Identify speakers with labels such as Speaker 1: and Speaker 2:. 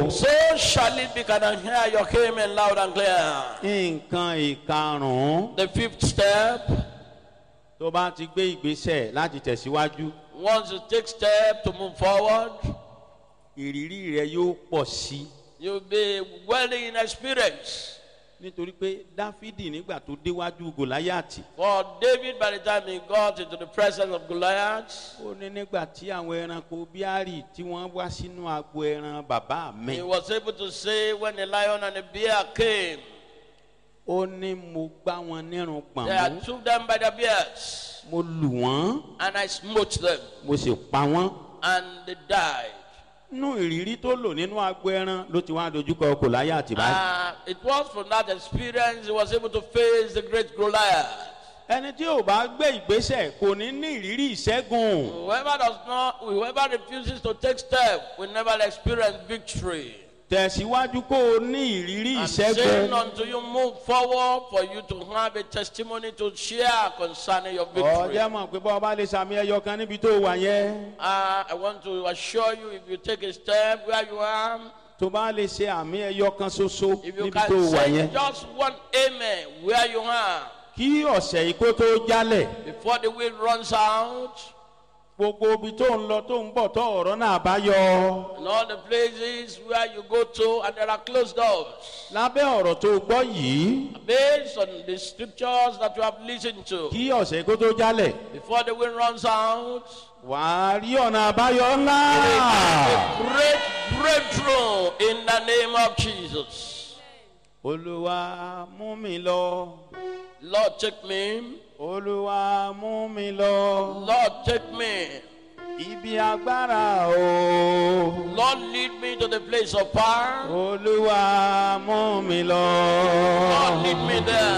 Speaker 1: So shall it be. Can I hear your amen loud and clear?
Speaker 2: nǹkan ìkarùn-ún
Speaker 1: The fifth step,
Speaker 2: tó bá ti gbé ìgbésẹ̀ láti tẹ̀síwájú
Speaker 1: once you take step to move forward,
Speaker 2: ìrírí rẹ yóò pọ̀ sí i.
Speaker 1: you'll be well in experience.
Speaker 2: nítorí pé dáfídì nígbà tó déwájú gòláyàtì
Speaker 1: For David, by the time he got into the presence of Goliath,
Speaker 2: ó ní nígbà tí àwọn ẹranko bíárì tí wọ́n wá sínú agbo ẹran bàbá mi
Speaker 1: he was able to say, when the lion and the bear came,
Speaker 2: ó ní mo gbá wọn nírun
Speaker 1: I
Speaker 2: pọ̀nmú
Speaker 1: took them by the beards
Speaker 2: mo lù wọ́n
Speaker 1: and I smote them,
Speaker 2: mo sì pa wọ́n.
Speaker 1: and they died.
Speaker 2: nínú ìrírí tó lò nínú agbo ẹran ló ti wá dojúkọ gòláyàtì báyìí.
Speaker 1: Uh, it was from that experience he was able to face the great Goliath.
Speaker 2: ẹni tí ò bá gbé ìgbésẹ̀ kò ní ní ìrírí ìṣẹ́gun.
Speaker 1: Whoever does not, whoever refuses to take step will never experience victory.
Speaker 2: tẹ̀síwájú kó o ní ìrírí
Speaker 1: I'm saying
Speaker 2: ìṣẹ́gun.
Speaker 1: until you move forward for you to have a testimony to share concerning your victory.
Speaker 2: ọjọ́ mọ̀ pé bọ́ ọba lè sàmì ẹyọ kan níbi tó wà yẹn.
Speaker 1: Uh, I want to assure you if you take a step where you are,
Speaker 2: tó bá lè ṣe àmì ẹyọ kan ṣoṣo
Speaker 1: if you
Speaker 2: níbi tó
Speaker 1: can
Speaker 2: wà
Speaker 1: say
Speaker 2: yẹn.
Speaker 1: just one amen where you are
Speaker 2: kí ọ̀sẹ̀ yìí kó tó jálẹ̀
Speaker 1: before the wind runs out
Speaker 2: gbogbo ibi tó ń lọ tó ń bọ̀ tó ọ̀rọ̀ náà bá yọ.
Speaker 1: and all the places where you go to and there are closed doors.
Speaker 2: lábẹ́ ọ̀rọ̀ tó gbọ́ yìí
Speaker 1: Based on the scriptures that you have listened to,
Speaker 2: kí ọ̀sẹ̀ yìí kó tó jálẹ̀
Speaker 1: before the wind runs out,
Speaker 2: wàá rí ọ̀nà àbáyọ ńlá.
Speaker 1: a great breakthrough in the name of Jesus.
Speaker 2: olúwa mú mi lọ
Speaker 1: Lord, take me.
Speaker 2: olúwa mú mi lọ
Speaker 1: Lord, take me.
Speaker 2: ibi agbára o.
Speaker 1: Lord, lead me to the place of power.
Speaker 2: olúwa mú mi lọ.
Speaker 1: Lord, lead me there.